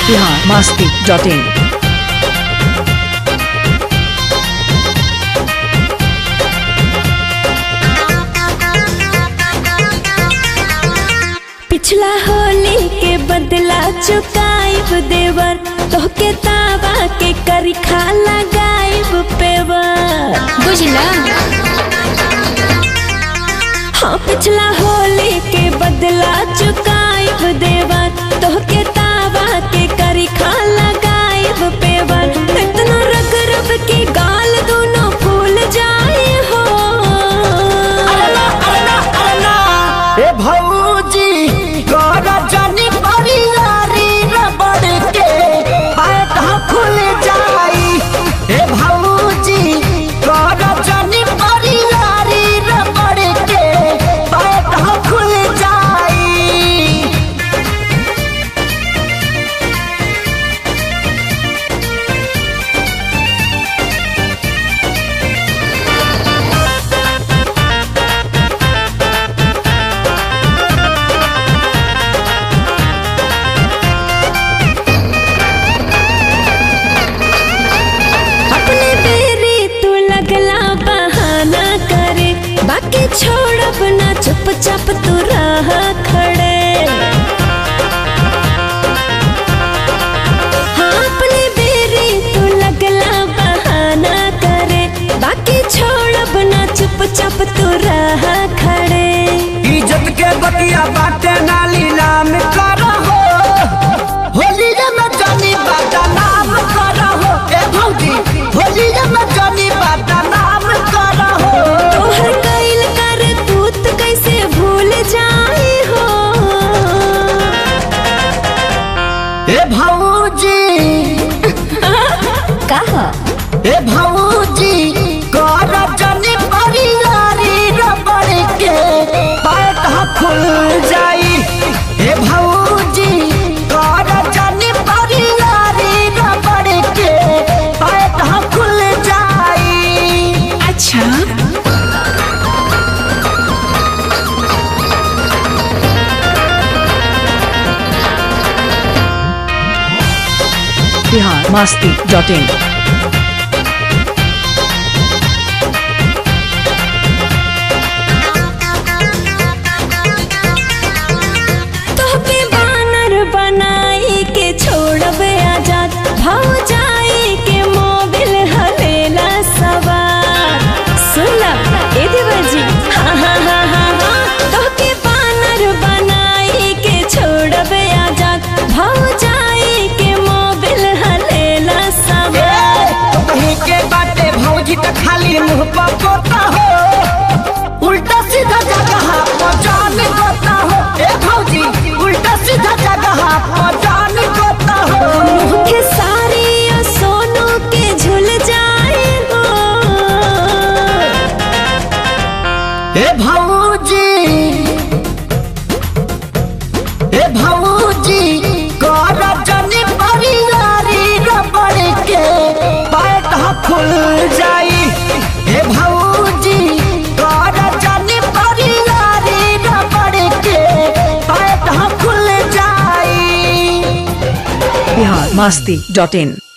Bihar Masti dot in पिछला होली के बदला चुकाइब देवर तोहके तावा के करिखा लगाइब पेवर बुझला हाँ पिछला होली के बदला चुकाइब देवर तोहके तावा के करिखा लगाइब पेवर इतना रग रग के गाल दोनों फूल जाए हो ए भौजी कर जनी परियारी रबड़ के पैट खुल जाई ए भौजी कर जनी परियारी रबड़ के पैट खुल जाई अपने बेरी तू लगला बहाना करे बाकी छोड़ब ना चुपचाप तू रह खड़े हाँ अपने बेरी तू लगला बहाना करे बाकी छोड़ब ना चुपचाप तू रह खड़े इज्जत के बतिया बाटे नाली नाम करहो होली में जानी बाटा नाम करहो ए भौजी होली में जानी बाटा नाम करहो तोहर कैल कर तूत कैसे भूल जाए हो ए भौजी कहा ए भौजी कर जनी परियारी रबड़ के पैट खुल जाई ए भौजी कर जनी परियारी रबड़ के पैट खुल जाई अच्छा बिहार मास्ती डॉट इन तोहके बानर बनाई के छोड़ब आजाद भाव जाई के मोबिल हलेला सवार सुनला ए देवजी हाँ हाँ हाँ हाँ हाँ तोहके बानर बनाई के छोड़ब आजाद भाव जाई के मोबिल हलेला सवार कहीं के बाटे भौजी त खाली मुंह पर पोता हो उल्टा सीधा जगह पर जान गोता हो ए भौजी उल्टा सीधा जगह पर जान गोता हो मुखे सारी या सोनू के झुल जाए हो ए भौजी ए भौजी कर जनी परियारी रबड़ के पैट खुल जाई ए भौजी कर जनी परियारी रबड़ के पैट खुल जाई बिहार मास्ती डॉट इन